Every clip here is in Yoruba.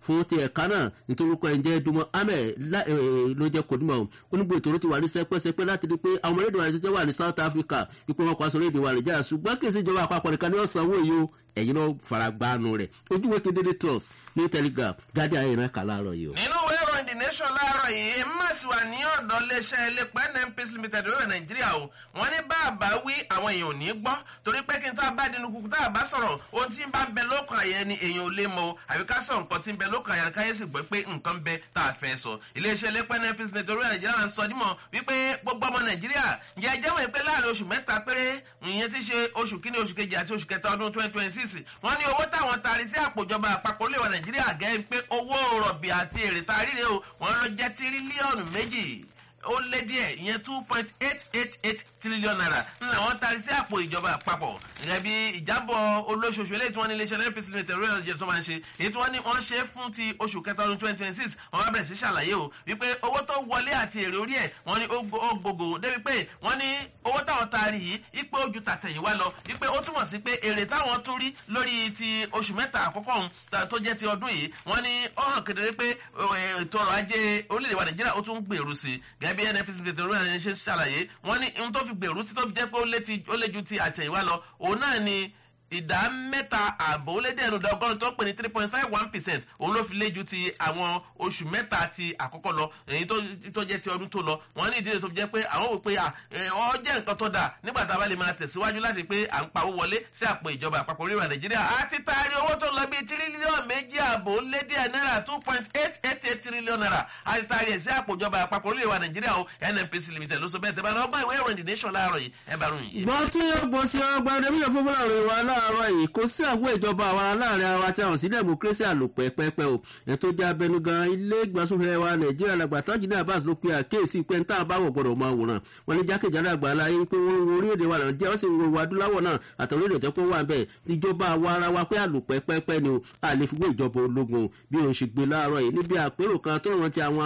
fún ti ẹ̀ka náà nítorí orúkọ ẹ̀ ń jẹ́ dumọ ahmed ló jẹ́ kò nímọ̀ onígbò ètò ti wà ní sẹ́pẹ́sẹ́pẹ́ láti rí pé àwọn ọmọdé wa jẹ́ wà ní south africa ipò wọn kọ́ aṣọ orílẹ̀-èdè wa nàìjíríà ṣùgbọ́n kì í sí ìjọba àpapọ̀ nìkan ní ọ̀sán owó yìí o ẹ̀yin náà faragbánu rẹ̀ ojúwe kedere trust ní telegraph jáde ayé náà kà láàárọ̀ yìí o. nínú ìwé ìròyìn the nation láàárọ̀ yìí mmas wà ní ọ̀dọ̀ iléeṣẹ́ elépa nmpc limited lórí nàìjíríà o wọ́n ní bàbá wí àwọn èèyàn ò ní gbọ́ torí pé kí n tá a bá dínú kúkú tá a bá sọ̀rọ̀ ohun tí ń bá ń bẹ lókàn àyẹ ni èèyàn ò lè mọ o àbí ká sọ nǹkan tí ń bẹ lókàn àyẹ káyé sì gbọ́ pé nǹkan ń bẹ tá a fẹ́ sọ iléeṣẹ́ elépa nmpc limited lórí nàìjíríà ń sọ dímọ̀ wípé gbogbo ọmọ nàìjíríà ǹjẹ́ ẹ jẹ́wọ́ pé láàrin oṣù mẹ́ta péré ìyẹn ti ṣe oṣù kínní oṣù kejì àti oṣù kẹta ọdún twenty twenty six wọ́n ní owó táwọn taari sí àpòjọba àpapọ̀ olè wa nàìjíríà gẹ́ pé owó rọ̀bì àti èrè taari rè o wọ́n lọ jẹ́ tírílíọ̀nù méjì ó lé díẹ̀ ìyẹn two point eight eight eight trillion naira ńlá wọn taari sí àpò ìjọba àpapọ̀ gẹ́gẹ́ bí ìjábọ̀ olóṣooṣù eléyìí tí wọ́n ní iléeṣẹ́ npc limited royal jet tó máa ń ṣe èyí tí wọ́n ní wọ́n ṣe fún ti oṣù kẹta ọdún twenty twenty six wọ́n bá bẹ̀rẹ̀ sí ṣàlàyé o wípé owó tó wọlé àti èrè orí ẹ̀ wọ́n ní ó gbogbo débi pé wọ́n ní owó táwọn taari yìí ipe ojú tàtẹ̀yìnwá lọ wípé ó túmọ̀ sí pé èrè táwọn tún rí lórí ti oṣù mẹ́ta àkọ́kọ́ ọ̀hún tó jẹ́ ti ọdún yìí wọ́n ní ó hàn kedere pé ètò ọrọ̀ ajé orílẹ̀-èdè wa nàìjíríà ó tún gbèrú sí i gẹ́gẹ́ bí nfc limited royal jet ṣe ṣàlàyé wọ́n ní ohun tó fi gbèrú sí tó fi jẹ́ pé ó lé ju ti àtẹ̀yìnwá lọ òun náà ni ìdá mẹ́ta ààbò ó lé dẹ́nu ìdá ọgọ́rùn tó pè ní three point five one percent òun ló fi lé ju ti àwọn oṣù mẹ́ta ti àkọ́kọ́ lọ èyí tó jẹ́ ti ọdún tó lọ wọ́n ní ìdílé tó fi jẹ́ pé àwọn wò pé ọ jẹ́ nǹkan tó dáa nígbà tá a bá lè máa tẹ̀síwájú láti pé à ń pawó wọlé sí àpò ìjọba àpapọ̀ orílẹ̀ nàìjíríà a ti taari owó tó lọ bí tírílíọ̀nù méjì ààbò ó lé díẹ̀ náírà two point eight eight eight tírílíọ̀nù náírà a ti taari ẹ̀ sí àpò ìjọba àpapọ̀ orílẹ̀ nàìjíríà o nnpc limited ló sọ bẹ́ẹ̀ tẹ́ bá lọ́gbọ́n ìwé ìròyìn the nation láàárọ̀ yìí ẹ bá ròyìn yìí. gbọ́n tí ó gbọ́ sí ọgbà ọdẹ́bíyàn fún fúlàní wa láàárọ̀ yìí kò sí àwọn ìjọba àwa láàrin ara tí a hàn sí democracy àlòpẹ́ pẹ́pẹ́ o ẹ̀ tó jẹ́ abẹnugan ilé ìgbàsófin wa nàìjíríà làgbà tajìdí abbas ló pe àkéèsí pé ń tá a bá wọ̀ gbọ́dọ̀ máa wòran wọn ní jákèjádé àgbàlá yín pé wọ́n wo orílẹ̀-èdè wa nàìjíríà wọ́n sì wo adúláwọ̀ náà àtàwọn orílẹ̀-èdè tó wà bẹ́ẹ̀ ìjọba àwa ara wa pé àlòpẹ́ pẹ́pẹ́ ni o a lè fi wé ìjọba ológun bí òun ṣe gbé láàárọ̀ yìí níbi àpérò kan tó rántí àwọn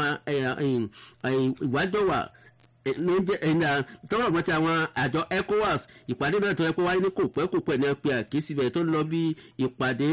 ìwájọ́ wà tọ́wọ́ mọ́ ti àwọn àjọ ecowas ìpàdé náà tó yẹ kó wáyé ní kò pẹ́ kò pẹ́ ní pé àkíyèsí bẹ̀ tó lọ bí ìpàdé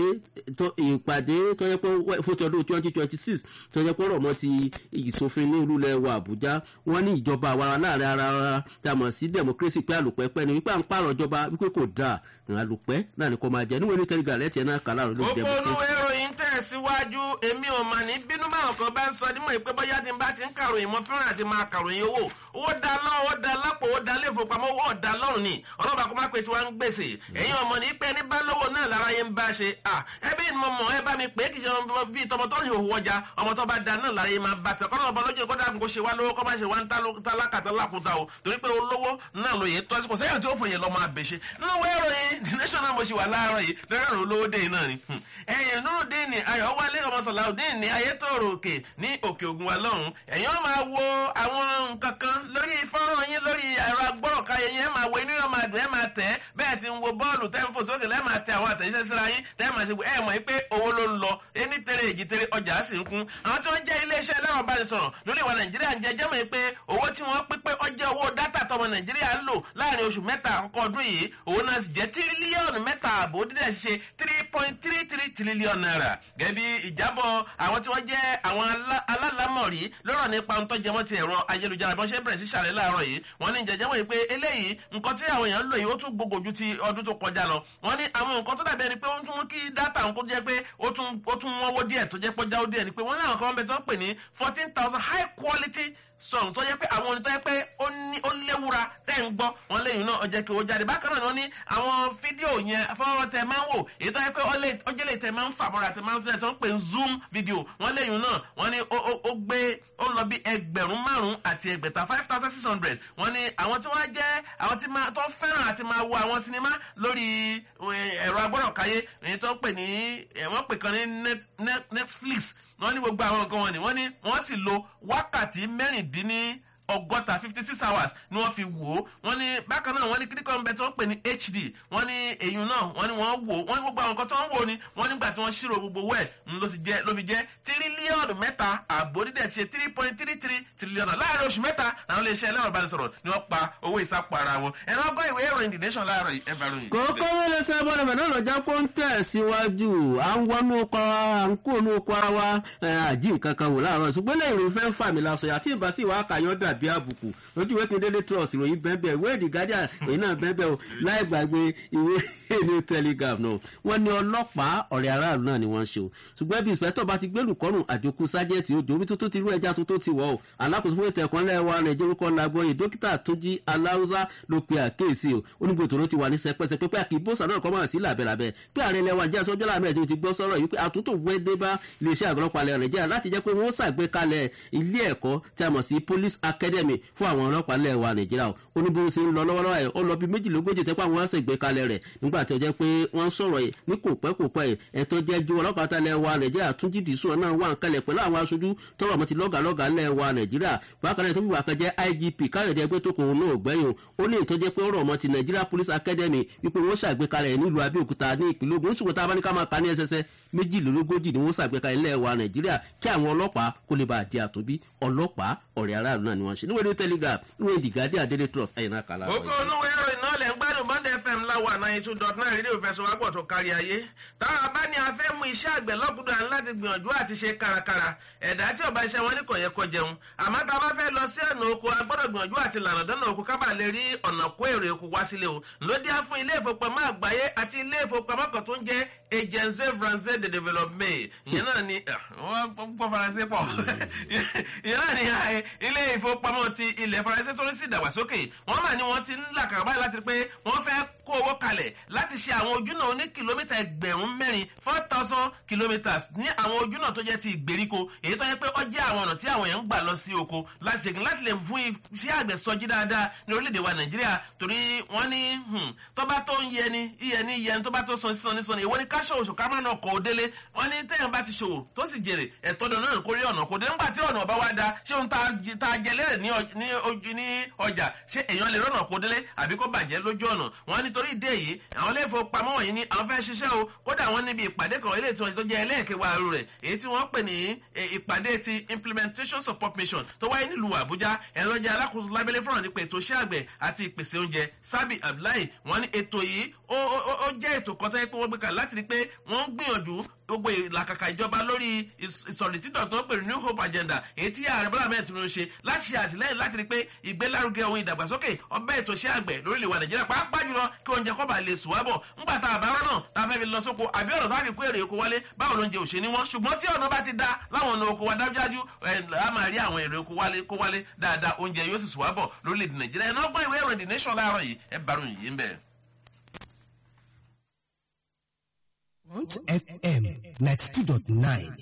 ìpàdé tó yẹ pé fún ti ọdún twenty twenty six tó yẹ pé rọ̀ mọ́ ti ìsòfin ní ìlú lẹ́wọ̀ àbújá wọ́n ní ìjọba àwa láàrin ara wa tá a mọ̀ sí democracy pé àlùpẹ́ pẹ́ ni wípé à ń pààrọ̀ ìjọba wípé kò dáa àlùpẹ́ náà ni kò máa jẹ níwèé ní tẹ́lifà lẹ́tì ẹ̀ náà kà láàrọ̀ lórí democracy. gbogbo olú ìròyìn tẹ̀síwájú èmi ò mà ní bínú báwọn kan bá ń sọ nímọ̀ ìpé bóyá tí n bá ti ń kàròyìn mọ́ fẹ́ràn àti máa kàròyìn owó owó da lọ́wọ́ ó da lápò ó da léfowópamọ́ owó ọ̀dà lọ́rùn ni ọlọ́ba kó má pe tí wọ́n ń gbèsè ẹ̀yin ọmọ ní pé ní bá lówó náà lára yẹn ń bá ṣe à ẹbí ni mo mọ̀ ẹ bá mi pé kì í ṣe ọmọ bíi tọmọ tó ń hòhò ọjà ọmọ tó bá da náà lára yẹn máa bá tẹ kọ́nà ọba lójú kó dàbí kó ṣe wá lówó kó má ṣe wá ń tálákàtà lákùúta o torí pé olówó náà ló yẹ tó ẹsẹ̀ kò sẹ́yìn tí ó fòye lọ́mọ àbẹ̀ṣe nínú wẹ́rọ̀yìn the national mo ṣe wà láàárọ̀ yìí lọ́rọ̀ olówó dé náà ni ẹ̀yìn nurudeen ni ayọ̀wálé ọmọ sọ̀làudeen ni ayétòrò òkè ní òkè ògùn wa lọ́hùn ẹ̀yin ó máa wo àwọn nǹkan kan lórí fọ́nrán yín lórí ẹ̀rọ agbọ́rọ̀káyé yẹn máa wo inú yóò máa dùn ẹ̀ máa tẹ̀ bẹ́ẹ̀ ti ń wo bọ́ọ̀lù tẹ́ ń fò sókè lẹ́ẹ̀ máa tẹ àwọn àtẹ̀jíṣẹ́ síra yín tẹ́ máa ṣe ẹ̀ mọ̀ pé owó ló ń lọ ẹni tẹ̀rẹ̀ èjì tẹ̀rẹ̀ ọjà sì ń kún àwọn tí wọ́n jẹ́ iléeṣẹ́ ẹlẹ́rọ ìbánisọ̀rọ̀ lórí ìwà nàìjíríà ń jẹ jẹ́mọ̀ pé owó tí wọ́n pín pé ọjọ́ owó dátà tọmọ nàìjíríà ń lò láàrin oṣù mẹ́ta àkọ́kọ́ ọdún yìí òun náà sì jẹ́ tírílíọ̀nù mẹ́ta àbò dídẹ̀ ṣe three point three three trillion naira gẹ́gẹ́ bí ìjábọ̀ àwọn tí wọ́n jẹ́ àwọn alálàmọ̀rí lọ́rọ̀ nípa ohun tó jẹ mọ́ ti ẹ̀rọ ayélujára bí wọ́n ṣe bẹ̀rẹ̀ sí ṣàlẹ̀ láàárọ̀ yìí wọ́n ní ìjẹ́jẹ́ wọ̀nyí pé eléyìí nǹkan tí àwọn èèyàn lò yìí ó tún gbogbo ju ti ọdún tó kọjá lọ wọ́n ní àwọn nǹkan tó dàbí ẹni pé ó tún mú kí dátà nǹkan jẹ́ pé ó tún wọ́wọ́ díẹ̀ tó jẹ́ pọ́jáwó díẹ̀ ni pé wọ́n ní àwọn kan bẹ tó ń pè ní fourteen thousand high quality sọ̀rọ̀ tó yẹ pé àwọn orin tó yẹ pé ó ní ó léwura tẹ́ ń gbọ́ wọn lẹ́yìn náà ọjọ́ kí ó jáde bákan náà ni wọ́n ní àwọn fídíò yẹn fọwọ́ tẹ máa ń wò èyí tó yẹ pé ọjọ́ lè tẹ máa ń fà mọ́ra tẹ máa ń tẹ tó ń pè ń zoom fídíò wọn lẹ́yìn náà wọ́n ní ó gbé ó lọ bí ẹgbẹ̀rún márùn-ún àti ẹgbẹ̀ta five thousand six hundred wọ́n ní àwọn tí wọ́n jẹ́ àwọn tí tó fẹ́ràn àti máa wo àwọn sinimá lórí ẹ̀rọ agbọ́dọ̀káyé èyí tó ń pè ní wọ́n pè kan ní netflix wọ́n ní gbogbo àwọn nǹkan wọn ni wọ́n ní wọ́n sì lo wákàtí mẹ́rìndínní ọgọ́ta fifty six hours ni wọ́n fi wò ó wọ́n ní bákan náà wọ́n ní kíríkọ́ ńbẹ tí wọ́n pè ní hd wọ́n ní èyún náà wọ́n ní wọ́n wò wọ́n ní gbogbo àwọn nǹkan tó ń wò ni wọ́n nígbà tí wọ́n ṣírò gbogbo wẹ̀ ló fi jẹ́ ló fi jẹ́ tírílíọ̀nù mẹ́ta àbò dídẹ̀ ti ṣe three point three three tírílíọ̀nù láàárín oṣù mẹ́ta làwọn iléeṣẹ́ ẹlẹ́rọ ìbánisọ̀rọ̀ ni wọ́n pa owó ìsápò ara wọn ẹ̀rọ ọgbọ́n ìwé ìròyìn the nation láàárọ̀ ẹ̀bàrún yìí. kókó wọlé sábọ́n ẹ̀fẹ̀ náà lọ́jà kó ń tẹ̀ síwájú à ń wọnú ọkọ̀ à ń kó inú ọkọ̀ ara wa àjí nǹkan kan wò láàárọ̀ ṣùgbọ́n lẹ́yìn ìròyìn fẹ́ ń fà mí lásọ yàtí ìbá sì wá kàyọ́ dàbí àbùkù lójú ìwé kìndélé trust ìròyìn bẹ́ẹ̀ ìwé èdè guardian ìròyìn náà bẹ́ẹ̀ o láì gbàgbé ìwé èdè telegraph náà wọ́n ní ọlọ́pàá ọ̀rẹ́ aráàlú náà ni wọ́n ṣe o ṣùgbọ́n bí ìspẹ́tọ̀ bá ti gbẹ́lù kọ́rùn àjòkú sájẹ́ẹ̀tì ojú omi tó tó ti rú ẹja tó tó ti wọ̀ o alákòóso fún ètò ẹ̀kọ́ lẹ́wà nàìjíríà orúkọ làgbọ́yè dókítà tó jí aláwùsá ló pe àkéèsí o onígbò tòró ti wà ní sẹpẹsẹ pé àkì bóṣà náà kọ́ máa sí làbẹ̀làbẹ̀ pé ààrẹ lẹ́wà jẹ́ sọ́jọ́ làmẹ́ ẹ̀jẹ̀ ti gbọ́ sọ́rọ̀ yìí pé àtúntò wẹ́dẹ́ bá iléeṣẹ́ àgọ́lọ́pàá lẹ́wà nàìjíríà láti jẹ́ pé wọ́n ṣàgbékalẹ̀ ilé ẹ̀kọ́ tí a mọ̀ sí police academy fún àwọn ọlọ́pàá lẹ́wà nàìjíríà o onígbò ṣe ń lọ lọ́wọ́lọ́wọ́ ẹ̀ ó lọ bí méjìlélógójì tẹ́ pé àwọn ṣègbékalẹ̀ rẹ̀ nígbà tí ó jẹ́ pé wọ́n sọ̀rọ̀ yìí ní kò pẹ́ kò pẹ́ ẹ̀ tó jẹ́ ju ọlọ́pàá tálẹ̀ wa nàìjíríà tún jí dìísùn náà wà ń kalẹ̀ pẹ̀lú àwọn aṣojú tọrọ mọ́ ti lọ́gàlọ́gà lẹ̀ wa nàìjíríà bákan náà tó fi wà kan jẹ́ igp káyọ̀dé ẹgbẹ́ tó kòun náà gbẹ́yìn ó ní ìtọ́jẹ́ pé ọ̀rọ̀ ọmọ ti nigeria police academy wípé wọ́n ṣàgbékalẹ̀ nílùú abẹ́òkúta ní ìpínlẹ̀ ogun ṣùgbọ́n tá a bá ní ká máa ka ní ẹsẹsẹ méjìlélógójì ni wọ́n ṣàgbékalẹ̀ ilẹ̀ wa nàìjíríà kí àwọn ọlọ́pàá kó lè bá a di àtúnbí ọlọ́pàá ọ̀rẹ́ aráàlú náà ni wọ́n ṣe níwèé telegraph níwèé dìgádé àdédé trust ẹ̀yìn náà kàlá. òkú olówó ẹ̀rọ iná lẹ̀ ń gbádùn bond fm láwà náà two dot nine rédíò fẹsọ̀wápọ̀ tó kárí ayé táwọn abá ní afẹ́ mú iṣẹ́ àgbẹ̀ lọ́kùnrin àní láti gbìyànjú àti ṣe kárakára ẹ̀dá tí ọba iṣẹ́ wọn ní kò yẹ kó jẹun àmọ́ tá a bá fẹ́ lọ sí ọ̀nà oko a gbọ́dọ̀ gbìyànjú àti lànà dọ́nà oko kábà lè rí ọ̀nà kó èrè oko wá sílé o lóde á fún ilé ìfowópamọ́ àgbáyé àti ilé ìfowópamọ́ kan tó ń jẹ́ agence français de développement ìyẹn náà ni wọ́n gbọ́ faransé pọ̀ ìyẹn náà ni ilé ìfowópamọ́ ti ilẹ̀ faransé tó ń sì dàgbàsókè wọ́n mà ní wọ́n ti ń làkàrà báyìí láti rí pé wọ́n fẹ́ kó owó kalẹ̀ láti ṣe àwọn ojúnà oní kìlómítà ẹgbẹ̀rún mẹ́rin four thousand kilometres ní àwọn ojúnà tó jẹ́ ti ìgbèríko èyí tó yẹ pé ó jẹ́ àwọn ọ̀nà tí àwọn èèyàn ń gbà lọ sí oko láti ṣègbìn láti lè fún iṣẹ́ àgbẹ̀ sọjí dáadáa ní orílẹ̀-èdè wa nàìjíríà torí wọ́n ní tọ́ba tó ń yẹni iyẹni yẹni tọ́ba tó san sísan nísan ìwọ ní káṣọ oṣù ká má nà kọ́ délé wọ́n ní téèyàn bá ti ṣòwò tó sì jèrè ẹ̀tọ́ dọ̀ náà kórè ọ̀nà kò dé nígbà tí ọ̀nà ọba wa da ṣé ohun tá a jẹ lérè ní ọjà ṣé èèyàn lè rọ̀nà kó délé àbí kó bàjẹ́ lójú ọ̀nà wọ́n nítorí ìdí èyí àwọn ilé ìfowópamọ́ wọ̀nyí ni àwọn fẹ́ ṣiṣẹ́ o kódà wọ́n níbi ìpàdé kan ilé ìtura tó jẹ́ ẹlẹ́ẹ̀kẹwàá rẹ̀ èyí tí wọ́n pè ní ìpàdé ti implementation support mission tó wáyé nílùú àbújá ẹ̀rọ jẹ́ alákòóso lábẹ́lẹ́ fúnra nípa ètò iṣẹ́ àgbẹ̀ àti ìpèsè oúnjẹ sábì abdullahi wọ́n ní ètò yìí ó jẹ́ ètò kan tó yẹ pé wọ́n gbé kalẹ̀ láti rí pé wọ́n ń gbìyànjú gbogbo ìlàkàkà ìjọba lórí ìsọ̀rí títọ̀ tó ń pè ní new hope agenda èyí tí ààrẹ bọ́lá mẹ́rin tún ń ṣe láti ṣe àtìlẹ́yìn láti rí pé ìgbélárugẹ ohun ìdàgbàsókè ọbẹ̀ ètò iṣẹ́ àgbẹ̀ lórílẹ̀ wa nàìjíríà pàápàá jùlọ kí oúnjẹ kọ́ bá lè sùn wábọ̀ ńgbà tá a bá rọ́nà tá a fẹ́ fi lọ sóko àbí ọ̀nà tó a fi kó èrè oko wálé báwo lóúnjẹ ò ṣe ní wọ́n ṣùgbọ́n tí ọ̀nà bá ti da láwọn ọ̀nà oko wa dájúdájú a máa rí àwọn èrè oko wálé kó wálé dáadáa oúnjẹ yóò sì sùn wábọ̀ lórílẹ̀ nàìjíríà ẹ̀ náà gbọ́ ìwé ìròyìn the nation láàárọ̀ yìí ẹ bàrún yìí ń bẹ̀. Front FM 92.9.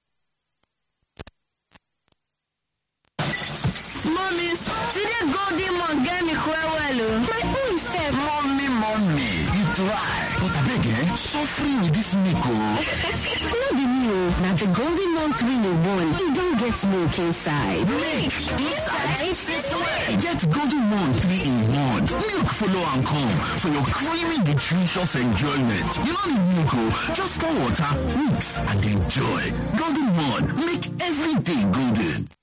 Mommy, today golden one get me well well. My own self. Mommy, mommy, you try. But I beg eh, suffering with this milk oh. no be me o. Na the golden one three in one. E don get milk inside. Milk inside? Since when? Get golden one three in one. Milk follow and come for your creamy nutritious enjoyment. You don't need milk oh, just pour water, mix and enjoy. Golden one, make every day golden.